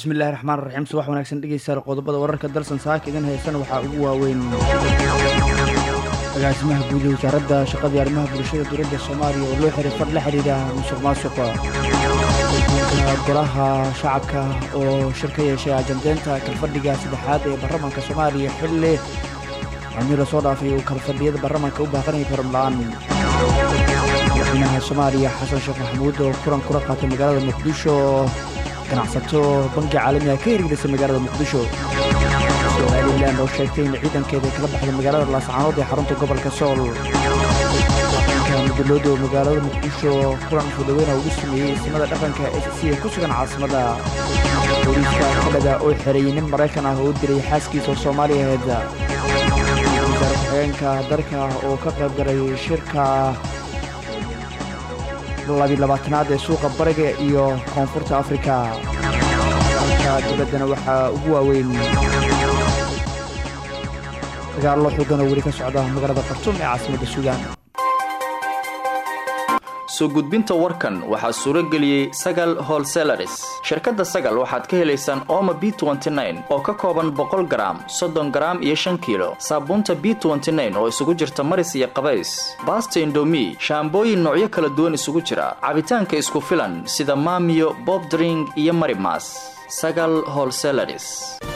bismillahi raxmaan raxiim subax wanaagsan dhegeystayaal qodobada wararka dalsan saaka idin haysana waxaa ugu waaweyn agaasimaha guud ee wasaaradda shaqadii arrimaha bulshada dowladda soomaaliya oo loo xiray far la xidhiidha musuq maasuqa golaha shacabka oo shir ka yeeshay ajandeynta kalfadhiga saddexaad ee baarlamaanka soomaaliya xilli cumii lasoo dhaafay uu kalfadhiyada baarlamaanka u baaqanaya karamla-aan madaxweynaha soomaaliya xasan sheekh maxamuud oo kulan kula qaatay magaalada muqdisho ganacsato bangi caalamiga ka hirgelisay magaalada muqdisho somalilan oo sheegtay in ciidankeeda kala baxday magaalada laascaanood ee xarunta gobolka sool mudulooda oo magaalada muqdisho kulan fudaweyna ugu sameeyey ismada dhaqanka s c ee ku sugan caasimada booliiska kanada oo xereeyey nin maraykan ah oo u dilay xaaskiisa oo soomaaliya ahayd wasaare ku-xigeenka dalka oo ka qayb galay shirka labilabaatanaad ee suuqa bariga iyo koonfurta afrika dalka dibaddana waxaa ugu waaweyn dagaallo xoogan oo weli ka socda magaalada khartuum ee caasimadda suudaan soo gudbinta warkan waxaa suuro geliyey sagal holselaris shirkadda sagal waxaad ka helaysaan ooma b oo ka kooban boqol garaam soddon garaam iyo shan kiilo saabuunta b oo isugu jirta maris iyo qabays baasta indomi shaambooyin noocyo kala duwan isugu jira cabitaanka isku filan sida maamiyo bobdring iyo marimas sagal holselaris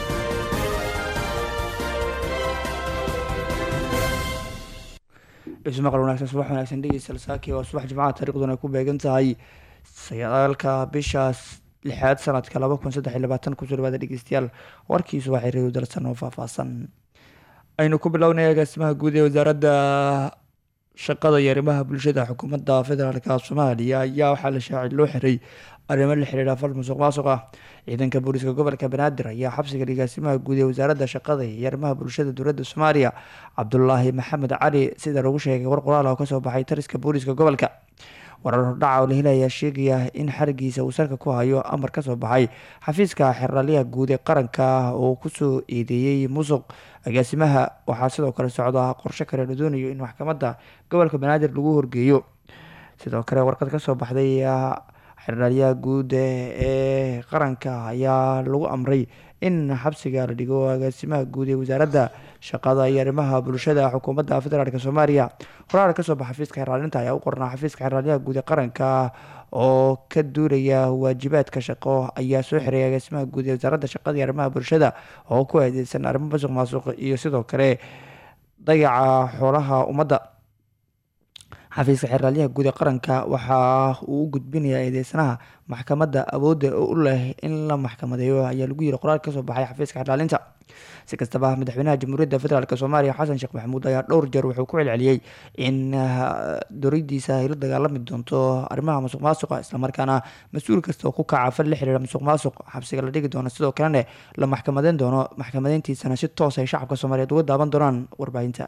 ismaqal wanaagsan subax wanaagsan dhegeysta saaki waa subax jimcaha taariikhduna ay ku beegan tahay sagaalka bishaas lixaad sanadka laba kun saddex iyo labaatan kusoo dhawaada dhegeystayaal warkii subaxay reeyo dalsan oo faahfaahsan aynu ku bilownay agaasimaha guud ee wasaaradda shaqada iyo arrimaha bulshada xukuumadda federaalka soomaaliya ayaa waxaa la shaacay loo xiray arrimo la xiriira fal musuq maasuq ah ciidanka booliiska gobolka banaadir ayaa xabsiga agaasimaha guud ee wasaaradda shaqada iyo arrimaha bulshada dowladda soomaaliya cabdulaahi maxamed cali sida lagu sheegay war qoraal oo kasoo baxay tariska booliiska gobolka warar hordhaca oo la helaya sheegaya in xarigiisa uu salka ku hayo amar kasoo baxay xafiiska xeraalyaha guud ee qaranka oo kusoo eedeeyey musuq agaasimaha waxaa sidoo kale socda qorshe kale la doonayo in maxkamadda gobolka banaadir lagu horgeeyo sidoo kale warqad kasoo baxday xeraalyaha guud ee qaranka ayaa lagu amray in xabsiga la dhigo agaasimaha guud ee wasaaradda shaqada iyo arrimaha bulshada xukuumadda federaalk soomaaliya qoraal kasoo baxa xafiiska xeraalinta ayaa u qornaa xafiiska xeraalyaha guud ee qaranka oo ka duulaya waajibaadka shaqo ayaa soo xiray agaasimaha guud ee wasaaradda shaqada iyo arrimaha bulshada oo ku aadeysan arrimo masuq maasuq iyo sidoo kale dayaca xoolaha ummadda xafiiska xeraalyaha guud ee qaranka waxa uu u gudbinayaa eedeysanaha maxkamadda awoodda u leh in la maxkamadeeyo ayaa lagu yiri qoraal kasoo baxay xafiiska xeraalinta si kastaba madaxweynaha jamhuuriyadda federaalk soomaaliya xasan sheekh maxamuud ayaa dhowr jeer wuxuu ku celceliyey in dowladiisa ay la dagaalami doonto arrimaha musuq maasuqa islamarkaana mas-uul kasta oo ku kaca fal la xiriira musuq maasuq xabsiga la dhigi doono sidoo kalena la maxkamadeyn doono maxkamadeyntiisana si toos ay shacabka soomaaliyeed uga daaban doonaan warbaahinta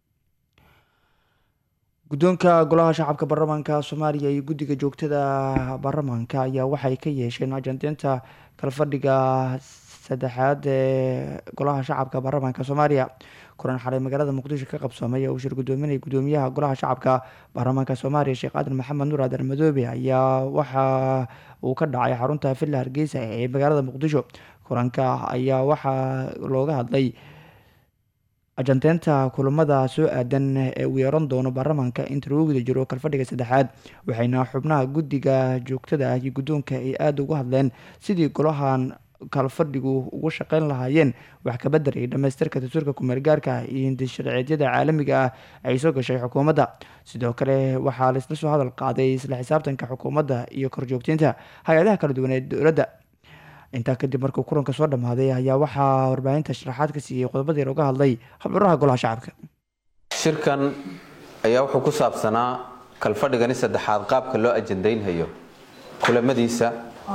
guddoonka golaha shacabka baarlamaanka soomaaliya iyo guddiga joogtada baarlamaanka ayaa waxay ka yeesheen ajandeynta kalfadhiga saddexaad ee golaha shacabka baarlamaanka soomaaliya kulan xalay magaalada muqdisho ka qabsoomay uu shir gudoominaya gudoomiyaha golaha shacabka baarlamaanka soomaaliya sheekh aadan maxamed nuur aadan madoobe ayaa waxa uu ka dhacay xarunta villa hargeysa ee magaalada muqdisho kulanka ayaa waxaa looga hadlay ajanteynta kulamada soo aadan ee uu yeeran doono baarlamaanka inta lagu guda jiro kalfadhiga saddexaad waxayna xubnaha guddiga joogtada ah iyo guddoonka ay aada uga hadleen sidii golahan kalfadhigu ugu shaqeyn lahaayeen wax kabedel iyo dhamaystirka dastuurka kumeel gaarka iyo hindisharceedyada caalamiga ah ay soo gashay xukuumadda sidoo kale waxaa laisla soo hadal qaaday isla xisaabtanka xukuumadda iyo korjoogteynta hay-adaha kala duwan ee dowladda intaa kadib markuu kulanka soo dhammaaday ayaa waxaa warbaahinta sharaxaad ka siiyey qodobadii looga hadlay habdhuraha golaha shacabka shirkan ayaa wuxuu ku saabsanaa kalfadhigani saddexaad qaabka loo ajandaynhayo kulamadiisa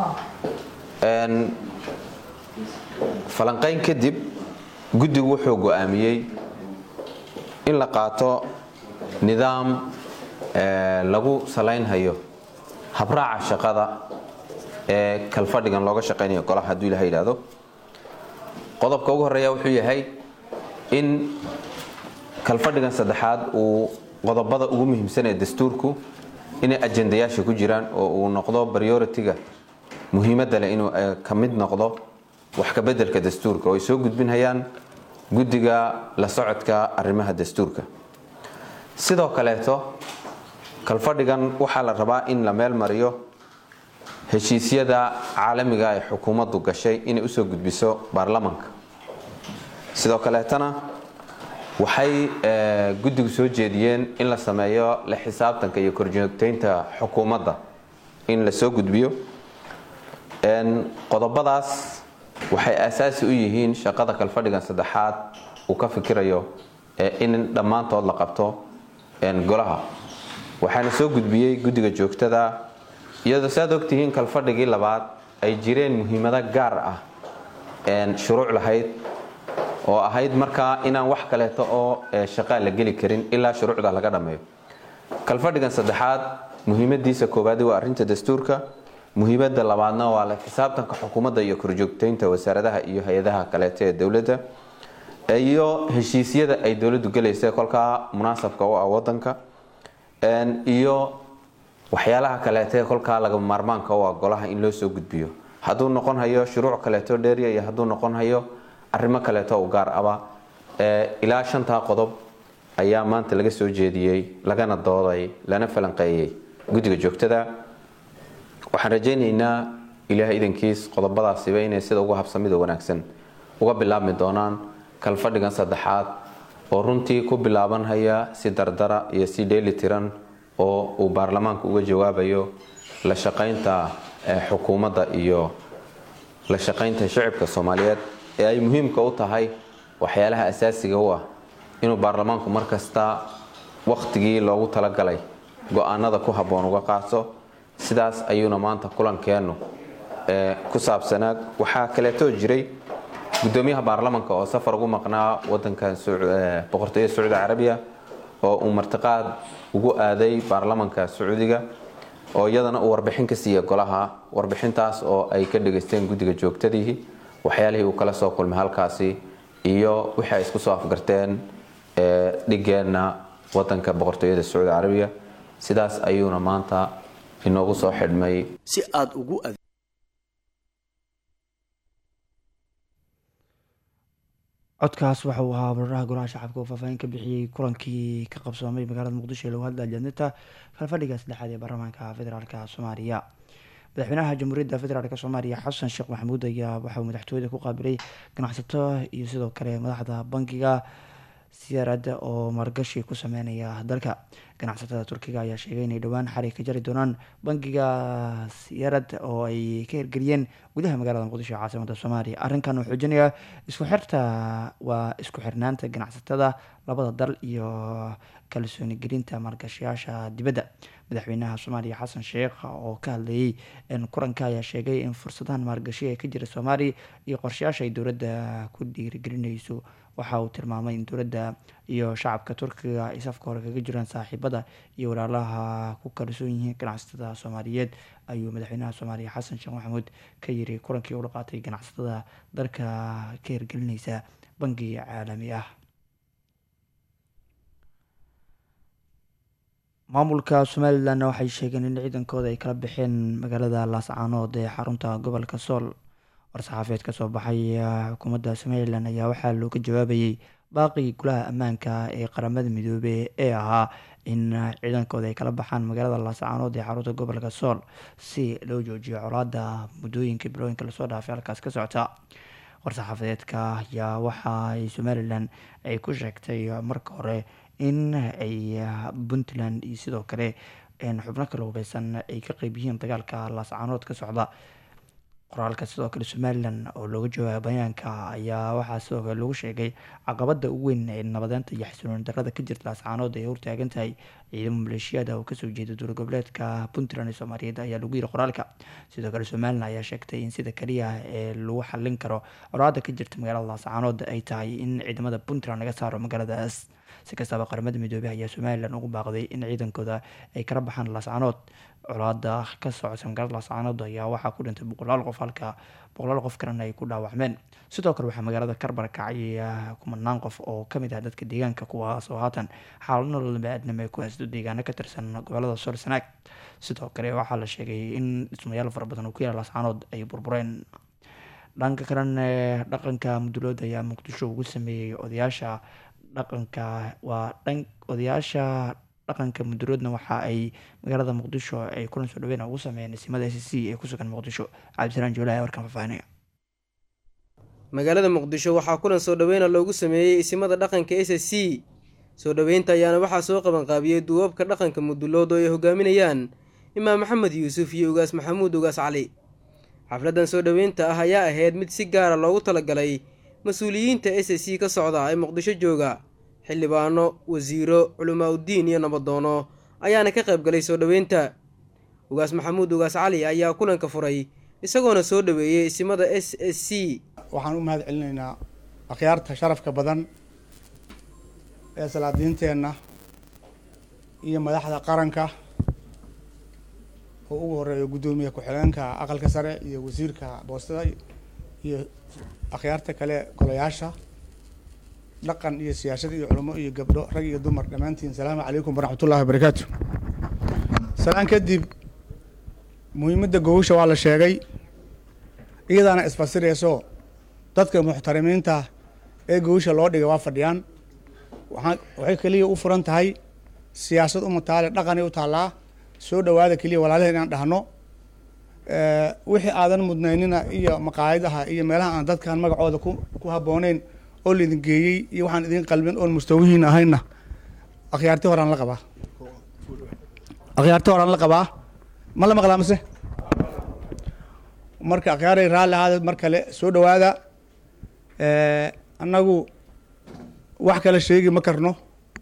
falanqayn kadib guddigu wuxuu go-aamiyey in la qaato nidaam lagu salaynhayo habraaca shaqada ee kalfadhigan looga shaqaynayo golaha hadduu ilaha yidhaahdo qodobka ugu horeeya wuxuu yahay in kalfadhigan saddexaad uu qodobada ugu muhiimsan ee dastuurku inay ajendayaasha ku jiraan oo uu noqdo prioritiga muhiimadda leh inuu ka mid noqdo wax kabedelka dastuurka oo ay soo gudbinhayaan guddiga la socodka arrimaha dastuurka sidoo kaleeto kalfadhigan waxaa la rabaa in la meel mariyo heshiisyada caalamiga ee xukuumaddu gashay inay usoo gudbiso baarlamanka sidoo kaleetana waxay guddigu soo jeediyeen in la sameeyo la xisaabtanka iyo korjoogteynta xukuumadda in la soo gudbiyo qodobadaas waxay asaasi u yihiin shaqada kalfadhigan saddexaad uu ka fikirayo in dhammaantood la qabto golaha waxaana soo gudbiyey guddiga joogtada iyadoo saad ogtihiin kalfadhigii labaad ay jireen muhiimado gaar ah shuruuc lahayd oo ahayd markaa inaan wax kaleeto oo shaqaa la geli karin ilaa shuruucda laga dhammeeyo kalfadhigan saddexaad muhiimadiisa koowaadi waa arrinta dastuurka muhiimada labaadna waa la xisaabtanka xukuumadda iyo korjoogteynta wasaaradaha iyo hay-adaha kaleeto ee dowladda iyo heshiisyada ay dowladdu gelaysa kolkaa munaasabka u ah wadanka iyo waxyaalaha kaleete kolkaa laga maarmaanka u ah golaha in loo soo gudbiyo hadduu noqon hayo shuruuc kaleeto dheeriya iyo hadduu noqon hayo arrimo kaleeto u gaar aba ilaa shantaa qodob ayaa maanta laga soo jeediyey lagana dooday lana falanqeeyey guddiga joogtada waxaan rajaynaynaa ilaahay idankiis qodobadaasiba inay sida ugu habsamida wanaagsan uga bilaabmi doonaan kalfadhigan saddexaad oo runtii ku bilaabanhaya si dardara iyo si dheeli tiran oo uu baarlamaanku uga jawaabayo la shaqaynta xukuumadda iyo la shaqaynta shacibka soomaaliyeed ee ay muhiimka u tahay waxyaalaha asaasiga u ah inuu baarlamaanku markasta wakhtigii loogu talagalay go-aanada ku habboon uga qaato sidaas ayuuna maanta kulankeennu ku saabsanaa waxaa kaleetoo jiray gudoomiyaha baarlamanka oo safar ugu maqnaa wadankan boqortooyada sacuudi carabiya oo uu martiqaad ugu aaday baarlamanka sacuudiga oo iyadana uu warbixin ka siiya golaha warbixintaas oo ay ka dhageysteen guddiga joogtadiihi waxyaalihii uu kala soo kulmay halkaasi iyo wixii ay isku soo afgarteen dhigeenna wadanka boqortooyada sacuudi carabiya sidaas ayuuna maanta inoogu soo xidhmay si aad ugu codkaas waxa uu ahaa bararaha golaha shacabka oo faahfaahin ka bixiyey kulankii ka qabsoomay magaalada muqdisho ee lagu hadla ajadinta kalfadhiga saddexaad ee baarlamaanka federaalk soomaaliya madaxweynaha jamhuuriyadda federaalk soomaaliya xasan sheekh maxamuud ayaa waxauu madaxtooyada ku qaabilay ganacsato iyo sidoo kale madaxda bankiga siyaarada oo maalgashi ku sameynaya dalka ganacsatada turkiga ayaa sheegay inay dhowaan xarig ka jari doonaan bankiga siyaarad oo ay ka hirgeliyeen gudaha magaalada muqdisho ee caasimada soomaaliya arrinkan uu xoojinaya isku xirta waa isku xirnaanta ganacsatada labada dal iyo kalsooni gelinta maalgashayaasha dibadda madaxweynaha soomaaliya xasan sheekh oo ka hadlayay kulanka ayaa sheegay in fursadahan maalgashi ee ka jira soomaaliya iyo qorshayaasha ay dowladda ku dhiirigelinayso waxa uu tilmaamay in dowladda iyo shacabka turkiga ay safka hore kaga jiraan saaxiibada iyo walaalaha ku kalsoon yihiin ganacsatada soomaaliyeed ayuu madaxweynaha soomaaliya xasan sheekh maxamuud ka yiri kulankii ula qaatay ganacsatada dalka ka hirgelinaysa bangi caalami ah maamulka somalilan waxay sheegeen in ciidankooda ay kala baxeen magaalada laascaanood ee xarunta gobolka sool war-saxaafeed kasoo baxay xukuumadda somalilan ayaa waxaa looga jawaabayay baaqii golaha ammaanka ee qaramada midoobey ee ahaa in ciidankooda ay kala baxaan magaalada laascaanood ee xarunta gobolka sool si loo joojiyo colaada muddooyinka bilooyinka lasoo dhaafay halkaas ka socota war-saxaafadeedka ayaa waxa ay somalilan ay ku sheegtay marka hore in ay puntland iyo sidoo kale xubno kala hubeysan ay ka qeyb yihiin dagaalka laascaanood ka socda qoraalka sidoo kale somalilan oo looga jawaaba bayaanka ayaa waxaa sidoo kale lagu sheegay caqabada ugu weyn ee nabadeynta iyo xasilooni darada ka jirta laascaanood ay hortaagan tahay ciidamo maleeshiyada oo kasoo jeeda dowla goboleedka puntland ee soomaaliyeed ayaa lagu yiri qoraalka sidoo kale somalilan ayaa sheegtay in sida kaliya ee lagu xalin karo colaada ka jirta magaalada laascaanood ay tahay in ciidamada puntland laga saaro magaaladaas si kastaba qaramada midoobey ayaa somalilan ugu baaqday in ciidankooda ay kala baxaan laascaanood colaada ka socota magaalada laascaanood ayaa waxaa ku dhintay boqolaal qof halka boqolaal qof kalena ay ku dhaawacmeen sidoo kale waxaa magaalada karbar kacay kumanaan qof oo kamid ah dadka deegaanka kuwaas oo haatan xaalad nolol baaadnimo ku haysto deegaano ka tirsan gobolada sool sanaag sidoo kale waxaa la sheegay in dhismayaal fara badan oo ku yaala laascaanood ay burbureen dhanka kalena dhaqanka mudulood ayaa muqdisho ugu sameeyey odayaasha dhaqanka waa dhan odayaasha dhaqanka muduloodna waxa ay magaalada muqdisho ay kulan soo dhaweyn ugu sameeyeen isimada s c ee kusugan muqdisho cabdisalaan joolaha ee warkan faahfaahinaya magaalada muqdisho waxaa kulan soo dhaweyna loogu sameeyey isimada dhaqanka s s c soo dhoweynta ayaana waxaa soo qabanqaabiyey duubabka dhaqanka mudulood oo ay hogaaminayaan imaam maxamed yuusuf iyo ugaas maxamuud ugaas cali xafladdan soo dhoweynta ah ayaa ahayd mid si gaara loogu talagalay mas-uuliyiinta s s c ka socda ee muqdisho jooga xildhibaano wasiiro culimaa-uddiin iyo nabadoono ayaana ka qayb galay soo dhoweynta ugaas maxamuud ugaas cali ayaa kulanka furay isagoona soo dhoweeyey isimada s s c waxaan u mahad celinaynaa akhyaarta sharafka badan ee salaadiinteenna iyo madaxda qaranka oo ugu horeeyo guddoomiye ku-xigeenka aqalka sare iyo wasiirka boostada iyo akhyaarta kale golayaasha dhaqan iyo siyaasad iyo culamo iyo gabdho rag iyo dumar dhammaantiin salaamu calaykum waraxmatullahi wabarakaatu salaan kadib muhiimadda gogosha waa la sheegay iyadaana isfasirayso dadka muxtarimiinta ee gogosha loo dhigay waa fadhiyaan waxaa waxay keliya u furan tahay siyaasad uma taale dhaqanay u taallaa soo dhowaada keliya walaalaheen inaan dhahno wixii aadan mudnaynina iyo maqaayadaha iyo meelaha aan dadkan magacooda ku ku habbooneyn oo laidin geeyey iyo waxaan idin qalbin oon mustawihiin ahayna akhyaarti horaan la qabaa akhyaarti horaan la qabaa ma la maqlaa mase marka akhyaaray raalli ahaada mar kale soo dhowaada annagu wax kale sheegi ma karno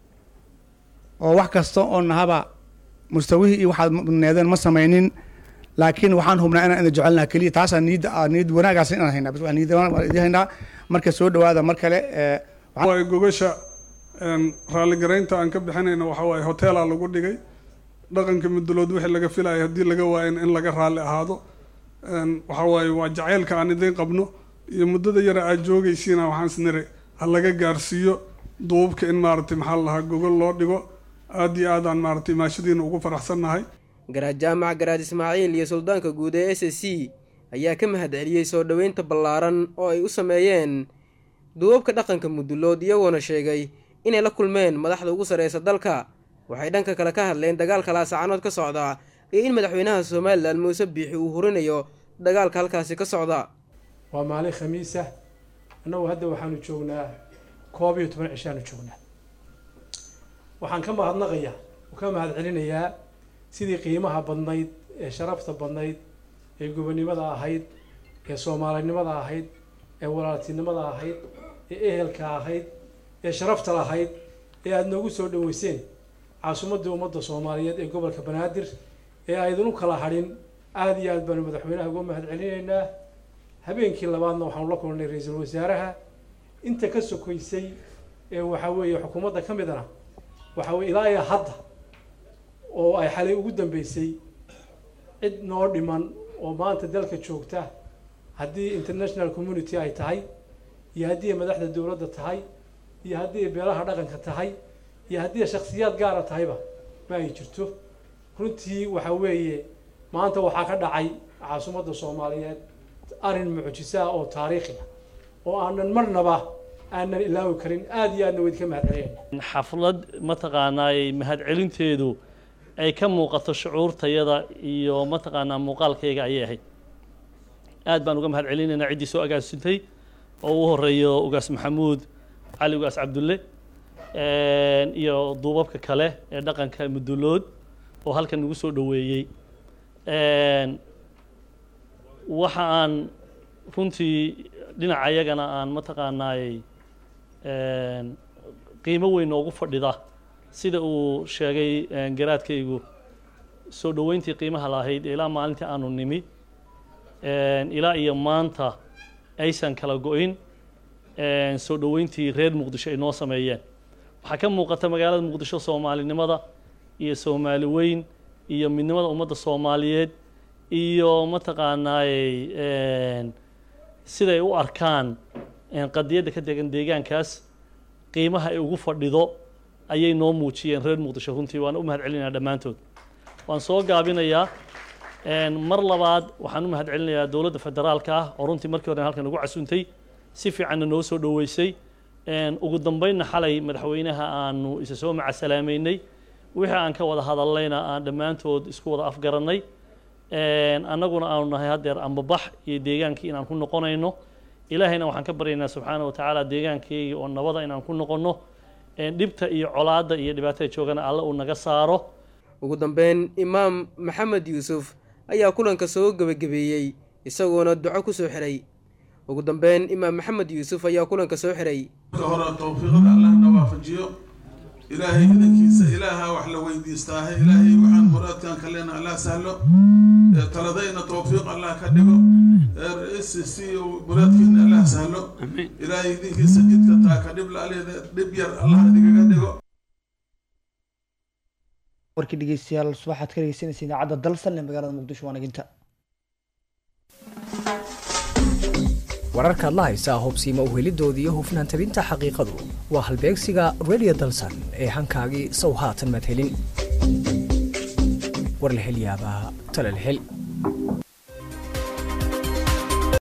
oo wax kasta oo nahaba mustawihii iyo waxaad mudneedeen ma samaynin laakiin waxaan hubnaa inaan idin jecelnaha keliya taasaa niyadda niyad wanaagaas inaan haynaa bas waa niyad waan idin haynaa marka soo dhowaada mar kale waaye gogasha raalligaraynta aan ka bixinayna waxa waaye hoteelaa lagu dhigay dhaqanka mudulood wixii laga filayo haddii laga waayan in laga raalli ahaado waxa waaye waa jacaylka aan idiin qabno iyo muddada yara aad joogaysiina waxaan isniri ha laga gaarsiiyo duubka in maaragtay maxaa la lahaa gogol loo dhigo aad iyo aad aan maaragtay maashadiina ugu faraxsannahay garaad jaamac garaad ismaaciil iyo suldaanka guud ee s s c ayaa ka mahad celiyey soo dhoweynta ballaaran oo ay u sameeyeen duubabka dhaqanka mudulood iyagoona sheegay inay la kulmeen madaxda ugu sarreysa dalka waxay dhanka kale ka hadleen dagaalka laasacanood ka socda iyo in madaxweynaha somalilan muuse biixi uu hurinayo dagaalka halkaasi ka socda waa maalin khamiisa annagu hadda waxaanu joognaa koob iyo toban cishaanu joognaa waxaan ka mahadnaqayaa oo ka mahad celinayaa sidii qiimaha badnayd ee sharafta badnayd ee gobonimada ahayd ee soomaalinimada ahayd ee walaaltinimada ahayd ee ehelka ahayd ee sharafta lahayd ee aada noogu soo dhaweyseen caasimadii ummadda soomaaliyeed ee gobolka banaadir ee aydin u kala hadhin aada iyo aad baanu madaxweynaha uga mahad celinaynaa habeenkii labaadna waxaanu la kulnay ra-iisul wasaaraha inta ka sokaysay ee waxaa weeye xukuumadda ka midana waxaa weye ilaa iyo hadda oo ay xalay ugu dambeysay cid noo dhiman oo maanta dalka joogta haddii international community ay tahay iyo haddii ay madaxda dowladda tahay iyo haddii ay beelaha dhaqanka tahay iyo haddii ay shaksiyaad gaara tahayba ma ay jirto runtii waxaa weeye maanta waxaa ka dhacay caasimadda soomaaliyeed arrin mucjisa ah oo taariikhi ah oo aanan marnaba aanan ilaawi karin aada iyo aadna weydka mahad celinayna xaflad mataqaanaa mahadcelinteedu ay ka muuqato shucuurtayada iyo mataqaanaa muuqaalkayga ayay ahayd aad baan uga mahad celinaynaa ciddii soo agaasintay oo u horeeyo ugaas maxamuud cali ugaas cabdulle iyo duubabka kale ee dhaqanka mudulood oo halkan nagu soo dhoweeyey waxa aan runtii dhinaca iyagana aan mataqaanaayey qiimo weyn noogu fadhida sida uu sheegay garaadkaygu soo dhoweyntii qiimaha lahayd ilaa maalintii aanu nimi ilaa iyo maanta aysan kala go-in soo dhoweyntii reer muqdisho ay noo sameeyeen waxaa ka muuqata magaalada muqdisho soomaalinimada iyo soomaali weyn iyo midnimada ummadda soomaaliyeed iyo mataqaanaayey siday u arkaan qadiyadda ka degan deegaankaas qiimaha ay ugu fadhido ayay noo muujiyeen reer muqdisho runtii waan u mahad celinaya dhammaantood waan soo gaabinayaa mar labaad waxaan u mahad celinayaa dowladda federaalka ah oo runtii markii hore halkan nagu casuuntay si fiicanna noo soo dhoweysay ugu dambeynna xalay madaxweynaha aanu isa soo macasalaameynay wixii aan ka wada hadallayna aan dhammaantood isku wada afgarannay annaguna aanu nahay haddeer ambabax iyo deegaankii inaan ku noqonayno ilaahayna waxaan ka baryaynaa subxaana wa tacaala deegaankeygii oo nabada inaan ku noqonno dhibta iyo colaadda iyo dhibaatada joogana alle uu naga saaro ugu dambeyn imaam maxamed yuusuf ayaa kulanka soo gebagabeeyey isagoona duco ku soo xiray ugu dambeyn imaam maxamed yuusuf ayaa kulanka soo xiray marka hore towfiiqada allahna waafajiyo ilaahay idankiisa ilaaha wax la weydiistaahe ilaahay waxaan muraadkan kalena allah sahlo taladayna towfiiq allah ka dhigo s c muraadkiina allah sahlo ilaahay idinkiisa jidka taa ka dhib laaleeda dhib yar allah idigaga dhigo warkii dhegeystayaal subaxaad ka dhegeysanaysa idaacadda dalsan ee magaalada muqdisho waa naginta wararkaad la haysaa hubsiima uhelidoodii iyo hufnaan tabinta xaqiiqadu waa halbeegsiga radio dalsan ee hankaagii sow haatan maad helin war la hel yaabaa tale la hel